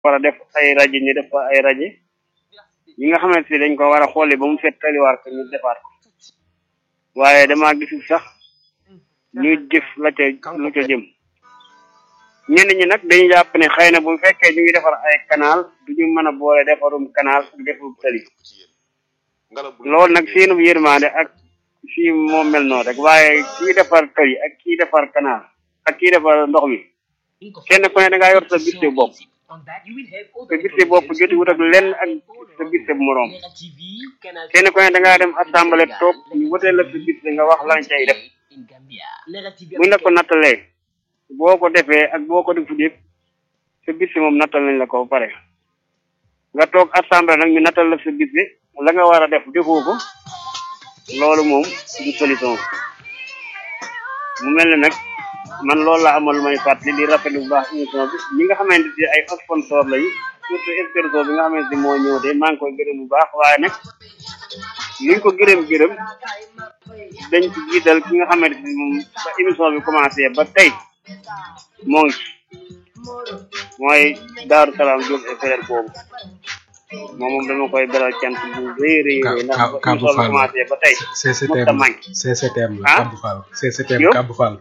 war a def ay rajo ñu def fa ay rajo yi nga xamante ni dañ ko war a xooli ba mu fet taliwaar ko ñu defaat ko waaye damaa gisul sax ñuy jëf la ca lu ca jëm ñenn ñi nag dañu jàpp ne xëy na bu fekkee ñu ngi defar ay canal du ñu mën a boole defarum canal ak defarum tali loolu nag seenu yërmande ak fii moo mel noonu rek waaye kii defar tali ak kii defar canal ak kii defar ndox mi kenn ku ne da ngaa yor sa biste bopp sa biste bopp joti wut ak lenn ak sa biste moroom kenn ku ne da ngaa dem assemblée toog ñu wotee la sa biste nga wax lan cay def buñ la ko nattalee boo ko defee ak boo ko defut yëpp sa biste moom nattal nañ la ko ba pare nga toog assemblée nag ñu nattal la sa biste la nga war a def defoo ko loolu moom du solution mu mel ne nag man loolu laa amal lu may fàttali di rafetlu bu baax émission bi ñi nga xamante ni ay sponsor lañu surtout Expresso bi nga xamante ni moo ñëw de maa ngi koy gërëm bu baax waaye nag luñ ko gërëm gërëm dañ ci jiital ki nga xamante ni moom ba émission bi commencé ba tey moo ngi mooy Daaru Salaam Diop et frère boobu moom moom dama koy beral cant bu rëy rëy rëy ndax ba émission bi commencé ba tey CCTM CCTM la Kabou Fall CCTM Kabou Fall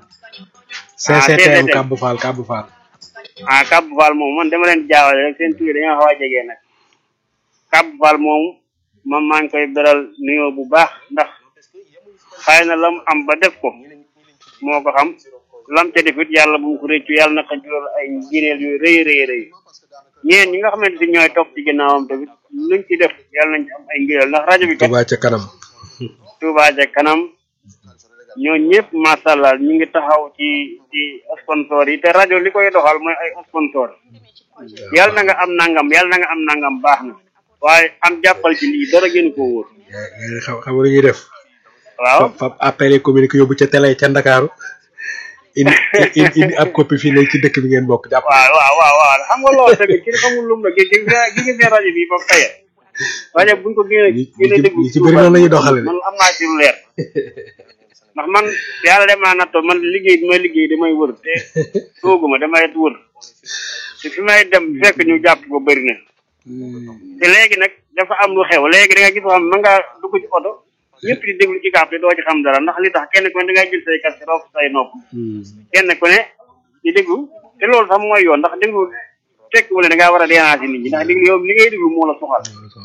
CCTM Kabou Fall Kabou Fall ah Kabou Fall moom man dama leen jaawale rek seen tur yi dañoo xaw a jege nag Kabou Fall moom man maa ngi koy beral nuyoo bu baax ndax xëy na lam am ba def ko moo ko xam lam ca defit yàlla bu mu ko réccu yàlla na ko jural ay njineel yu rëy rëy rëy ñeen ñi nga xamante ni ñooy topp ci ginnaawam tamit luñ ci def yàlla nañ ci am ay ngëneel ndax rajo bi kat Touba ca kanam Touba ca kanam ñoo ñëpp macha allah ñu ngi taxaw ci ci sponsor yi te rajo li koy doxal mooy ay sponsor yàlla na nga am nangam yàlla na nga am nangam baax na waaye am jàppal ci lii dara gën koo wóor xam xam lu ñuy def waaw fab appel communiqué yóbbu ca télé ca Ndakaaru indi indi ab copie fii léegi ci dëkk bi ngeen bokk jàpp waaw waaw waaw waaw xam nga loolu tamit ki xamul lum la gi gi gi gi seen rajo bi ba tey rajo buñ ko gën a gën a déglu ñi ci bëri noonu la ñuy doxale man am naa ci lu leer ndax man yàlla dem naa nattoo man liggéey bi may liggéey damay wër te sooguma damay wër te fi may dem fekk ñu jàpp ko bëri na te léegi nag dafa am lu xew léegi da nga gis xam mën ngaa dugg ci oto ñëpp di déglu ci kàpp te doo ci xam dara ndax li tax kenn ku ne da ngay jël say kas roof say nopp kenn ku ne di déglu te loolu sax mooy yoon ndax déglu tekki wala da ngaa war a déranger nit ñi ndax déglu yow li ngay déglu moo la soxal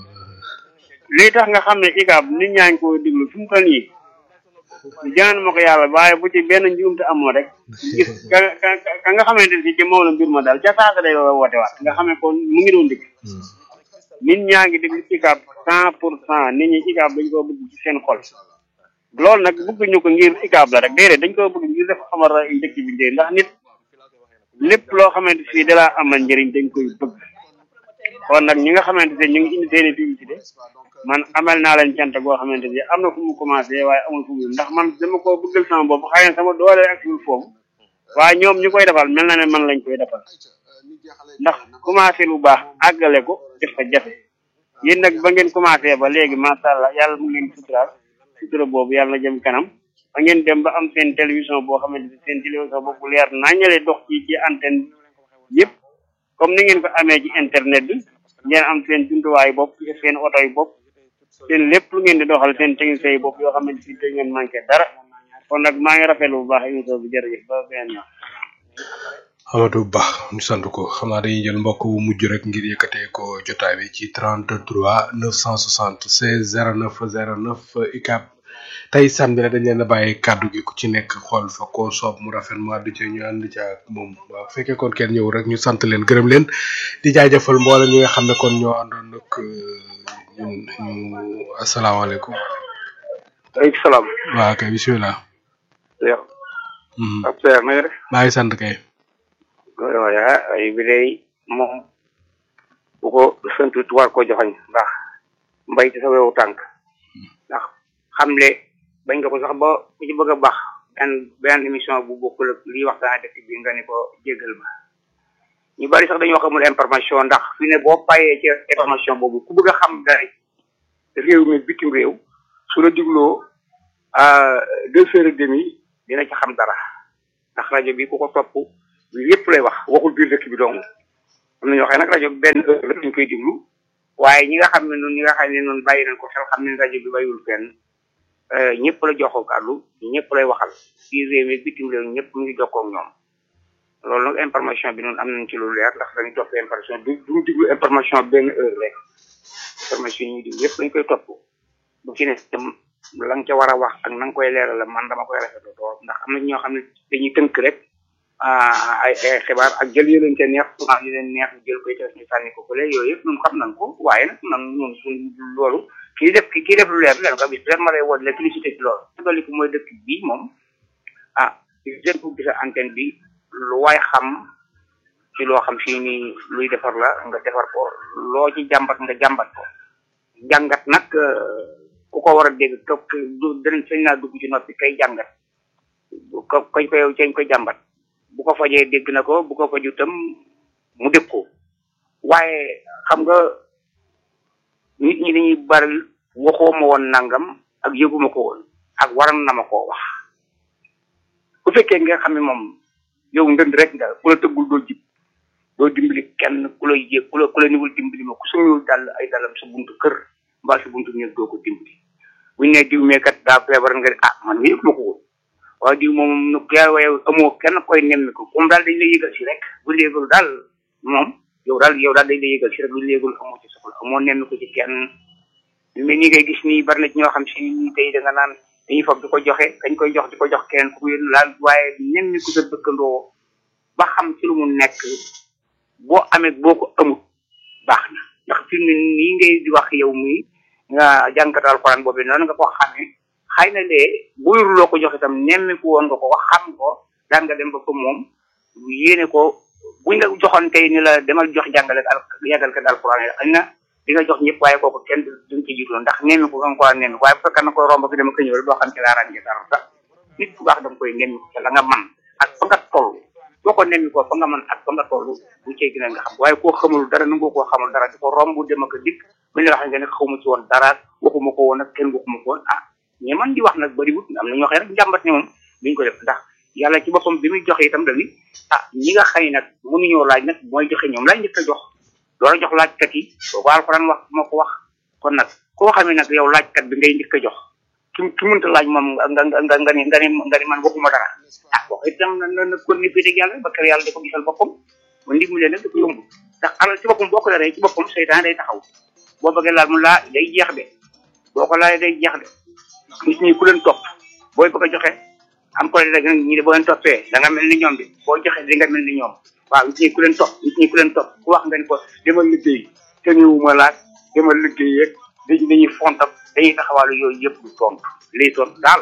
lii tax nga xam ne ikaab nit ñaa ngi ko déglu fi mu toll nii jaan ma ko yàlla waaye bu ci benn njuumte amoo rek gis ka ka ka nga xamante ni ci moom la mbir ma daal ca saasa day woote waat nga xam ne kon mu ngi doon dégg nit ñaa ngi déglu ikaab cent pour cent nit ñi ikaab dañ koo bëgg ci seen xol loolu nag bëgg ñu ko ngir ikaab la rek déedéet dañ koo bëgg ngir def amal dëkk bi njëriñ ndax nit lépp loo xamante fii dalaa amal njëriñ dañ koy bëgg kon nag ñi nga xamante ne ñu ngi indi seen i publicité man amal naa leen cant goo xamante ne am na fu mu commencé waaye amul fu mu ndax man dama ko bëggal sama bopp xëy na sama doole ak suul foofu waaye ñoom ñu koy defal mel na ne man lañ koy defal ndax commencé lu baax àggale ko def fa jafe yéen nag ba ngeen commencé ba léegi macha allah yàlla mu ngi leen suturaal sutura boobu yàlla na jëm kanam ba ngeen dem ba am seen télévision boo xamante ne seen télévision boobu leer naññale dox ci ci antenne yëpp comme ni ngeen ko amee ci internet bi ngeen am seen jumtuwaay bopp seen oto yi bopp seen lépp lu ngeen di doxal seen technicien yi bopp yoo xamante si te ngeen manqué dara kon nag maa ngi rafetlu bu baax émission bi jërëjëf ba beneen yoon Amadou Ba ñu sant ko xam naa dañuy jël mbokk bu mujj rek ngir yëkkatee ko jotaay bi ci 33 960 16 09 09 ICAP tey samedi la dañ leen a bàyyi kàddu gi ku ci nekk xool fa koo soob mu rafet mu àddu ci ñu ànd ci ak moom waaw fekkee kon kenn ñëw rek ñu sant leen gërëm leen di jaajëfal mboolem ñi nga xam ne kon ñoo àndoon nag ñun ñu asalaamaaleykum. waaleykum salaam. waaw kay bisimilah. Seex. ab Seex na nga def. maa ngi sant kay. waaw yaa ay bi day moom bu ko santut war ko joxañ ndax mbay ci sa wewu tànk ndax xamle bañ nga ko sax ba ku ci bëgg a baax benn benn émission bu bokkul ak lii waxtaan dëkk bi nga ni ko jéggal ma ñu bari sax dañoo xamul information ndax fi ne boo bàyyee ci information boobu ku bëgg a xam dara réew mi bitim réew su la digloo deux heures et demi dina ci xam dara ndax rajo bi ku ko topp bi yépp lay wax waxul biir dëkk bi dong am na ñoo xam ne nag rajo benn heure rek lañ koy déglu waaye ñi nga xam ne noonu ñi nga xam ne noonu bàyyi nañ ko xel xam ne rajo bi bàyyiwul fenn ñëpp la joxoo kàddu ñëpp lay waxal fii réew mi bitim réew ñëpp mu ngi jokkoo ak ñoom loolu nag information bi noonu am nañ ci lu leer ndax dañuy topp information du duñu diglu information benn heure rek information yi ñuy diglu yëpp dañ koy topp bu ci ne tam la nga ca war a wax ak na nga koy leeral la man dama koy rafetlu lool ndax am na ñoo xam ne dañuy tënk rek ay ay xibaar ak jël yu leen ca neex souvent yu leen neex jël koy def ñu sànni ko fële yooyu yëpp ñun xam nañ ko waaye nag man ñun suñ loolu kii def kii def lu leer leen ko bis leen ma lay woo la félicité ci loolu dolli ko mooy dëkk bii moom ah jeune pour gisa antenne bi lu waay xam ci loo xam fii nii luy defar la nga defar ko loo ci jàmbat nga jàmbat ko jàngat nag ku ko war a dégg ko du danañ sañ naa dugg ci noppi kay jàngat ko kañ koy cañ koy jàmbat bu ko fajee dégg na ko bu ko faju tam mu dégg ko waaye xam nga nit ñi dañuy bari waxoo ma woon nangam ak yëguma ko woon ak waran na ma koo wax bu fekkee nga xam ne moom yow ndënd rek nga ku la tëggul doo jib doo dimbali kenn ku la yéeg ku la ku la niwul dimbali ma ku suñu dal ay dalam sa buntu kër mbaa sa buntu néeg doo ko dimbali buñ ne diw meekat daa feebar nga ne ah man mi yëg ma ko woon waaye diw moom nu yaa waaye amoo kenn koy nemmi ko comme daal dañ lay yëgal si rek bu léegul daal moom yow daal yow daal dañ lay yëgal si rek bu léegul amoo ci soxla amoo nemmi ko ci kenn mais ni ngay gis nii bari na ci ñoo xam si nii tey da nga naan dañuy foog di ko joxe dañ koy jox di ko jox kenn ku yéen laal waaye nemmi ko sa dëkkandoo ba xam ci lu mu nekk boo amee boo ko amut baax na ndax fi mu nii ngay di wax yow muy nga jànkat alxuraan boobu noonu nga ko xamee xëy na de bu loo ko jox itam nemmiku woon nga ko wax xam ko daan nga dem ba ko moom yéene ko buñ la joxoon tey ni la demal jox jàngale al yàggalkat alxuraan yi xëy na di nga jox ñëpp waaye kooku kenn duñ ci jiitu ndax nemmiku nga ko war a nemmiku waaye bu fekkee na koy romb fi dama ko ñëw rek doo xam ci laa ràññee dara sax nit ku baax danga koy nemmiku ca la nga man ak fa nga toll boo ko nemmi ko fa nga mën ak fa nga toll bu cey gën a nga xam waaye koo xamul dara nangoo koo xamul dara di ko romb dem ak a dikk bu ñu la waxee nga ne xawma ci woon dara waxuma ko woon ak kenn waxuma ko woon ah ñi man di wax nag bariwut am na ñoo xam ne rek njàmbat ne moom duñ ko def ndax yàlla ci boppam bi muy joxe itam dañuy ah ñi nga xëy nag mënuñoo laaj nag mooy joxe ñoom laaj njëkk a jox loola jox laajkat yi boo ko alxuraan wax moo ko wax kon nag koo xam ne nag yow laajkat bi ngay njëkk a jox ki ki mënta laaj moom nga nga nga nga ni nga ni nga ni man waxuma dara ah wax itam na na kon ni féete yàlla ba kër yàlla da ko gisal boppam ba ndimbali nag dafa yomb ndax alal ci boppam boo ko yoree ci boppam seytaan day taxaw boo bëggee laal mu laa day jeex de boo ko laalee day jeex de nit ñi ku leen topp booy bëgg a joxe am ko rek ñi de boo leen toppee da nga mel ni ñoom bi boo joxe di nga mel ni ñoom waaw nit ñi ku leen topp nit ñi ku leen topp ku wax nga ni ko demal liggéey te ñëwuma laaj demal liggéey yeeg dañuy dañuy fontab dañuy taxawaalu yooyu yëpp du tontu lii tontu daal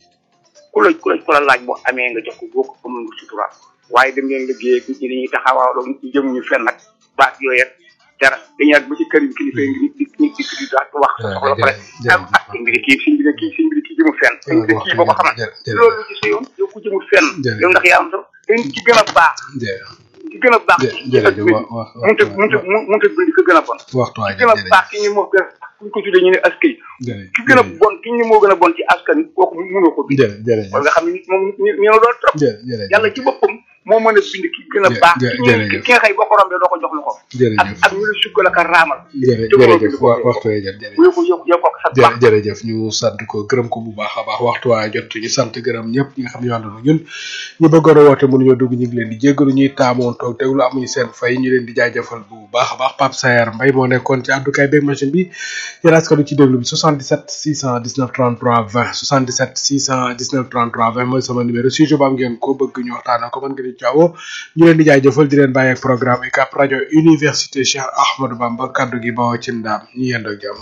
ku la ku la ku la laaj boo amee nga jox ko boo ko amul nga sutura waaye dem leen liggéey nit ñi dañuy taxawaaloo nit ñi jëmuñu fenn nag baat yooyu rek dara dañuy ak ba ci kër yi kilifa yi ngi di di di di daal wax soxla pare am ah sëñ bi de kii sëñ bi de kii sëñ bi de kii jëmul fenn sëñ bi de kii boo ko xamal loolu ci sa yoon yow ku jëmul fenn yow ndax yaa am sa te ci gën a baax ki gën a baax ci adduna bi munta munta munta bind ki gën a bon ki gën a baax ki ñu moo gën a kuñ ko tuddee ñu ne askay ki gën a bon ki ñu moo gën a bon ci askan kooku mënoo ko bind wala nga xam ne nit moom ñu ne loolu trop yàlla ci boppam moo mën a bind ki gën a baax ki ki nga xëy boo ko rombee doo ko jox lu ko ak ak ñu la sukkal ak a raamal jërëjëf waxtu wee jot jërëjëf yow yow yow kooku sax baax jërëjëf ñu sant ko gërëm ko bu baax a baax waxtu waa jot ñu sant gërëm ñëpp ñi nga xam ne àndoon ñun ñu bëggoon a woote mënuñoo dugg ñu ngi leen di jéggalu ñuy taamoon toog teglu amuñu seen fay ñu leen di jaajëfal bu baax a baax Pape Sayar Mbaye moo nekkoon ci àddukaay beeg machine bi yéen askanu ci déglu bi 77 619 33 20 77 619 33 20 mooy sama numéro sujet ba am ngeen ko bëgg ñu waxtaanal ko mën ngeen di caawoo ñu leen di jaajëfal di leen bàyyi ak programme UCAB rajo université Cheikh Ahmadou Bamba kaddu gi bawoo ci ndaam ñu yendoo jàmm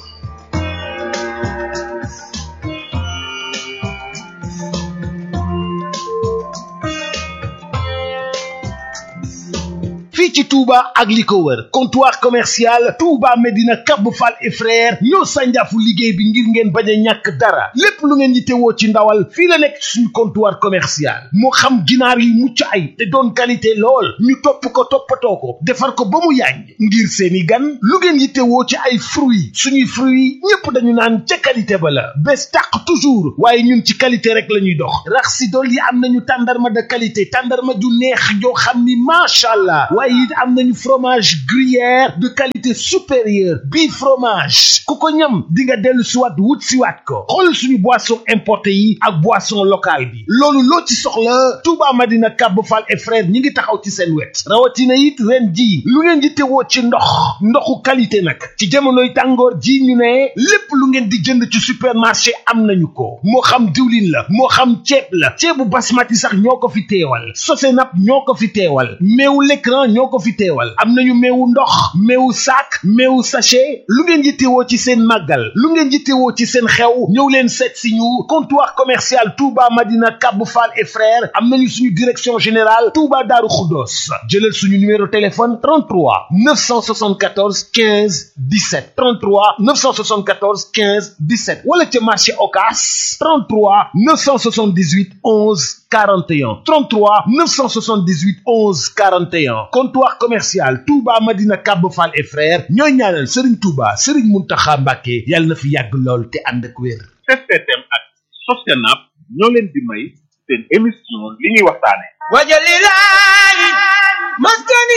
fii ci Touba ak li ko wër comptoir commercial Touba Medina Cap Fall et frère ñoo sànjaafu liggéey bi ngir ngeen bañ a ñàkk dara lépp lu ngeen yittewoo ci ndawal fii la nekk suñu comptoir commercial moo xam ginaar yi mucc ay te doon qualité lool ñu topp ko toppatoo ko defar ko ba mu yàññ ngir seeni gan lu ngeen yittewoo ci ay fruits suñuy fruits ñépp dañu naan ca qualité ba la bés tàq toujours waaye ñun ci qualité rek la ñuy dox rax si dool yi am nañu tàndarma de qualité tàndarma ju neex joo xam ni macha allah waaye it am nañu fromage gruyère de qualité supérieure bii fromage ku ko ñam di nga dellu siwaat wut siwaat ko xool suñu boisson importé yi ak boisson locale bi loolu loo ci soxla Touba Madina Kab Fall et frère ñi ngi taxaw ci seen wet rawatina it ren ji lu ngeen di tewoo ci ndox ndoxu qualité nag ci jamonoy tàngoor ji ñu ne lépp lu ngeen di jënd ci supermarché am nañu ko moo xam diwlin la moo xam ceeb la ceebu basmati sax ñoo ko fi teewal sosenap ñoo ko fi teewal meewu l'écran ñoo ko fi teewal am nañu meewu ndox meewu sac meewu sachet lu ngeen yittewoo ci seen màggal lu ngeen yittewoo ci seen xew ñëw leen seet si ñu comptoir commercial Touba Madina Kab Fall et frères am nañu suñu direction générale Touba Darou Khoudoss jëlal suñu numéro téléphone 33 974 15 17 33 974 15 17 wala ca marché Ocass 33 978 11 41 33 978 11 41 comptoir commercial Touba Madina Kab Fall et frères ñooy ñaanal Serigne Touba Serigne Mountakha Mbacké yàlla na fi yàgg lool te ànd ak wér. STM ak Sosenap ñoo leen di may seen émission li ñuy waxtaane wajalilahi maskani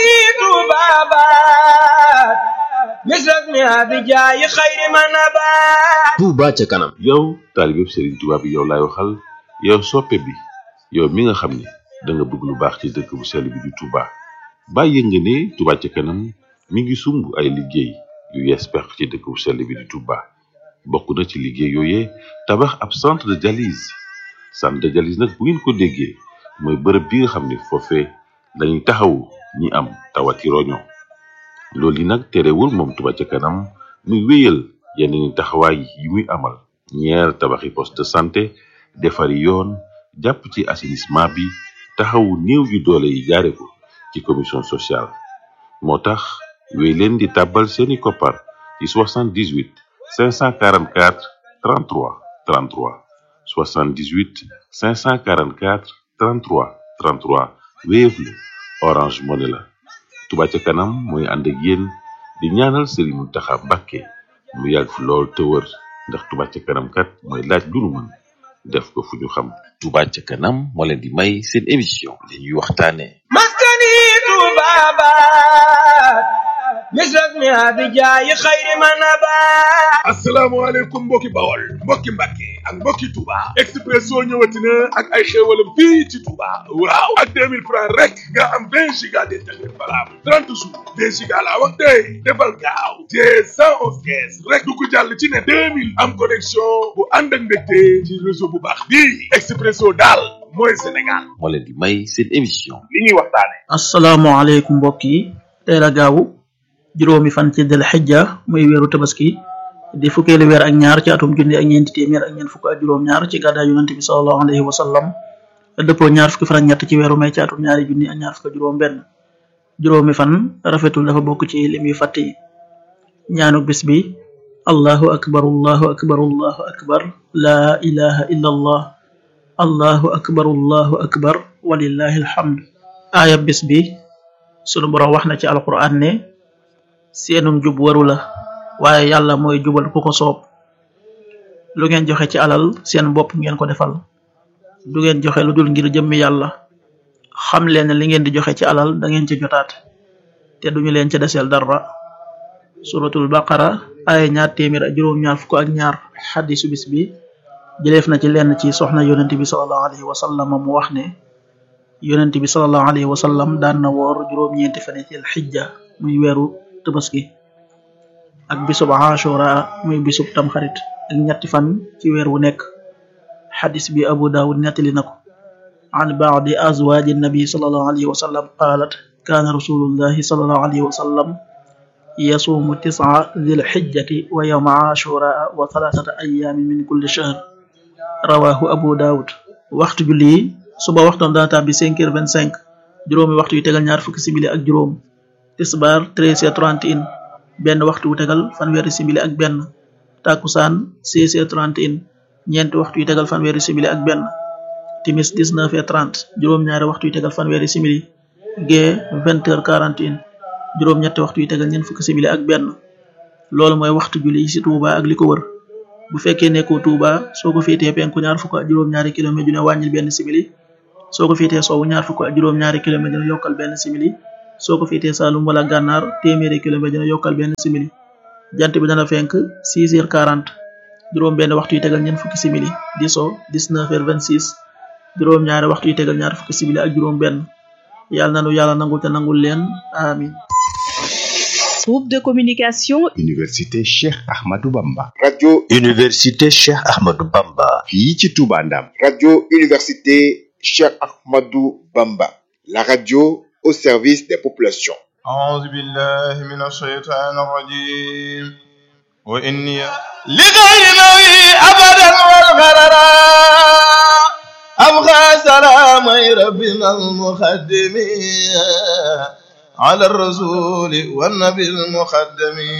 tubabat misrak mi abijayi xayri manabat Touba ca kanam yow taalibeb Serigne Touba bi yow laay waxal yow soppe bi yow mi nga xam ne da nga bëgg lu baax ci dëkk bu sell bi di Touba bàyyi nga ne Touba ca kanam mi ngi sumb ay liggéey yu yees pex ci dëkk bu sell bi di Touba bokk na ci liggéey yooyee tabax ab centre de dialyse centre de dialyse nag bu ngeen ko déggee mooy bërëb bi nga xam ne foofee dañuy taxawu ñi am tawati roño loolu yi nag terewul moom Touba ca kanam muy wéyal yeneen taxawaay yi muy amal ñeer tabaxi poste de santé defari yoon jàpp ci assainissement bi taxawu néew yu doole yi jaare ko ci commission sociale moo tax wéy leen di tàbbal seeni koppar ci 78 544 33 33 78 544 33 33 Wave la Orange Money la Touba ca kanam mooy ànd ak yéen di ñaanal Serigne Mountakha Mbacké mu yàgg fi lool te wër ndax Touba ca kanam kat mooy laaj lu nu mën def ko fu ñu xam Touba ca kanam moo leen di may seen émission li ñuy waxtaane maskani tubabat misrak mi abijayi xayri manabat asalaamaaleykum mbokki bawol mbokki mbàkke ak mbokki Touba Expresso ñëwati na ak ay xéewalam fii ci Touba waaw ak 2000 francs rek nga am 20 giga d'internet valable 30 jours 20 giga laa wax tey defal gaaw te 111 kees rek du ko jàll ci ne 2000 am connexion bu ànd ak mbégte ci réseau bu baax bii Expresso daal mooy Sénégal moo leen di may seen émission li ñuy waxtaane asalaamaaleykum mbokk yi tey la gaawu juróomi fan ci del xijja muy weeru tabaski di fukkeelu weer ak ñaar ci atum junni ak ñeenti téeméer ak ñeent fukk ak juróom ñaar ci gàddaay yonente bi salallahu alayhi wa sallam dëppoo ñaar fukki fan ak ñett ci weeru may ci atum ñaari junni ak ñaar fukk ak juróom benn juróomi fan rafetul dafa bokk ci lim yu fàtte yi ñaanu bis bi allahu akbar allahu akbar allahu akbar laa ilaha illa allah allahu akbar allahu akbar walillahi alhamd aaya bis bi sunu borom wax na ci alquran ne seenum jub waru la waaye yàlla mooy jubal ku ko soob lu ngeen joxe ci alal seen bopp ngeen ko defal du ngeen joxe lu dul ngir jëmmi yàlla xam leen ne li ngeen di joxe ci alal da ngeen ci jotaat te duñu leen ci deseel dara suratul baqara ay ñaar téeméer ak juróom ñaar fukk ak ñaar xadisu bis bi jëleef na ci lenn ci soxna yonent bi salallahu alayhi wa sallam mu wax ne yonent bi salallahu alayhi wa sallam daan na woor juróom-ñeenti fan ci xijja muy weeru tabaski ak bisub ashura muy bisub tamxarit ak ñetti fan ci weer wu nekk xadis bi abu daawud nettali na ko an baadi azwaaji nabi salallahu alayhi wa sallam qaalat kaana rasulullahi salallahu alayhi wa sallam yasuumu tis'a dhil xijjati wa yawma ashura wa thalathata ayaamin min kulli shahr rawahu abu daawud waxtu julli yi suba waxtoom dana tàbbi cinq heures vingt cinq juróomi waxtu yu tegal ñaar fukki simili ak juróom tisbaar treize heures trente et un benn waxtu wu tegal fanweeri simili ak benn takusaan seize heures trente et un ñeenti waxtu yu tegal fanweeri simili ak benn timis dix neuf heures trente juróom-ñaari waxtu yu tegal fanweeri simili gee vingt heures quarante et un juróom-ñetti waxtu yu tegal ñeent fukki simili ak benn loolu mooy waxtu julli yi ci Touba ak li ko wër bu fekkee nekkoo Touba soo ko féetee penku ñaar fukk ak juróom-ñaari kilomètre dina wàññil benn simili soo ko féetee soowu ñaar fukk ak juróom-ñaari kilomètre dina yokkal benn simili soo ko féetee Saalum wala gànnaar téeméeri kilomètre dina yokkal benn simili jant bi dana fenk 6 heures 40 juróom benn waxtu yi tegal ñeent fukki simili di so 19 heures 26 juróom ñaari waxtu yi tegal ñaar fukki simili ak juróom benn yàlla nanu yàlla nangul te nangul leen amin Groupe de communication Université Cheikh Ahmadou Bamba. radio Université Cheikh Ahmadou Bamba. fii ci Touba Ndam radio université Cheikh Ahmadou Bamba la radio au service des populations أعوذ بالله من الشيطان الرجيم وإني لغير نوي أبدا والغررا أبغى سلام ربنا المخدم على الرسول والنبي المخدم